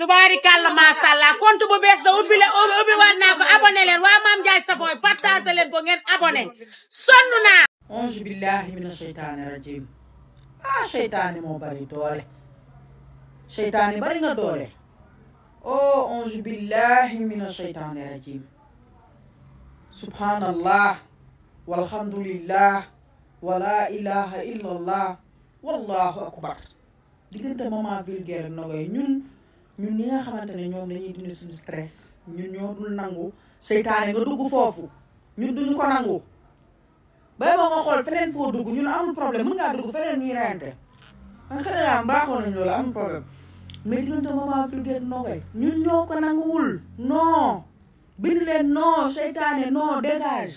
tubaarikàlla macha allah compte bu bees da ubbi la ubbi waat naa ko abonné leen waa Mame Ndiaye Savon partage leen ko ngeen abonné sonn naa. auzu billahi mina sheytaani rajim ah sheytaani moo bari doole sheytaani bari nga doole oh auzu billahi mina sheytaani rajim subhanallah walhamdulillah wala ilaha illallah wallahu akbar diggante moment vulgaire ak Nogaye ñun ñun ñi nga xamante ne ñoom dañuy dindi suñu stress ñun ñoo dul nangu seytaane nga dugg foofu ñun duñu ko nangu bay boo nga xool feneen foo dugg ñun amul problème mën ngaa dugg feneen ñuy reyante man xëy na yaa baaxoon nañ loolu amul problème mais diggante moment vulgaire ak Nogaye ñun ñoo ko nanguwul non bind leen non seytaane non dégage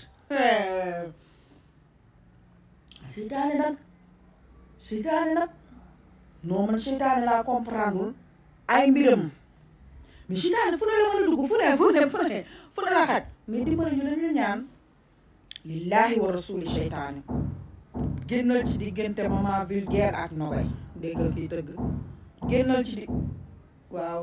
seytaane nag seytaane nag non man seytaane laa comprendre ay mbiram mais seytaane fu ne la mën a dugg fu ne fu ne fu ne fu ne la xaj mais dimbali ñu dañu ñaan lillahi wa rasuli seytaane génnal ci diggante moment vulgaire ak Nogaye déggal kii tëgg génnal ci di waaw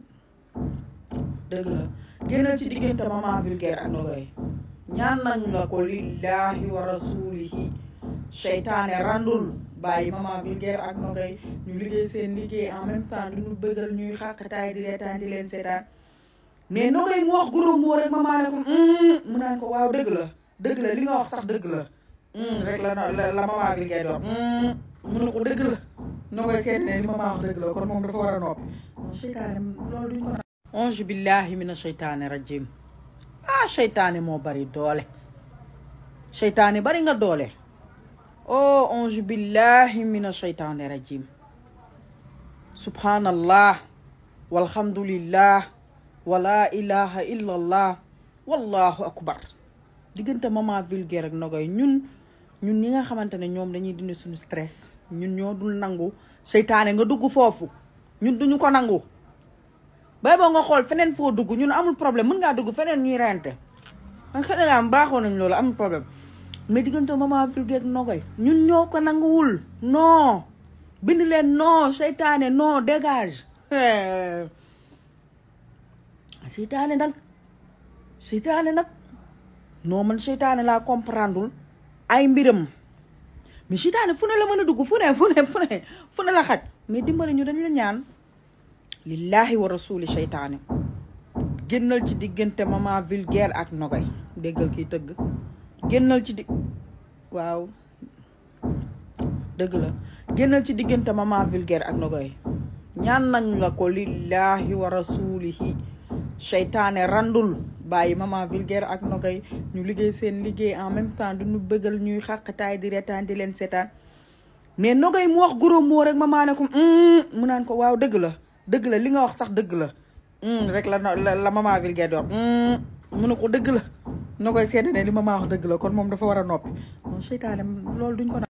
dëgg la génnal ci diggante moment vulgaire ak Nogaye ñaan nañ nga ko lillahi wa rasulihi seytaane randul bàyyi moment vulgaire ak Nogaye ñu liggéey seen liggéey en même temps du ñu bëggal ñuy xàqtaay di reetaan di leen seetaan mais Nogaye mu wax goro moo rek ma maa ne ko mu naan ko waaw dëgg la dëgg la li nga wax sax dëgg la rek la la la moment vulgaire di wax mu ne ko dëgg la Nogaye seet ne li ma maa wax dëgg la kon moom dafa war a noppi non seytaane loolu duñ ko na auzu billahi mina seytaane rajim ah seytaane moo bari doole seytaane bari nga doole oh auzu billahi mina seytaane rajim subhanallah walhamdulillah wala ilaha illallah wallahu akbar diggante moment vulgaire ak Nogaye ñun ñun ñi nga xamante ne ñoom dañuy dindi suñu stress ñun ñoo dul nangu seytaane nga dugg foofu ñun duñu ko nangu bay boo nga xool feneen foo dugg ñun amul problème mën ngaa dugg feneen ñuy rente man xëy na baaxoon nañ loolu amul problème mais diggante moment vulgaire ak Nogaye ñun ñoo ko nanguwul non bind leen non seytaane non dégage seytaane nag seytaane nag non man seytaane laa comprendre ay mbiram mais seytaane fu ne la mën a dugg fu ne fu ne fu ne fu ne la xaj mais dimbali ñu dañu la ñaan lillahi wa rasuli seytaane génnal ci diggante moment vulgaire ak Nogaye déggal kii tëgg génnal ci di waaw dëgg la génnal ci diggante moment vulgaire ak Nogaye ñaan nañ nga ko lillahi wa rasulihi seytaane randul bàyyi moment vulgaire ak Nogaye ñu liggéey seen liggéey en même temps du ñu bëggal ñuy xàqtaay di reetaan di leen seetaan mais Nogaye mu wax goro moo rek ma maa ne ko mu naan ko waaw dëgg la dëgg la li nga wax sax dëgg la rek la la moment vulgaire di wax mu ne ko dëgg la Nogaye seede ne li ma maa wax dëgg la kon moom dafa war a noppi non seytaane loolu duñ ko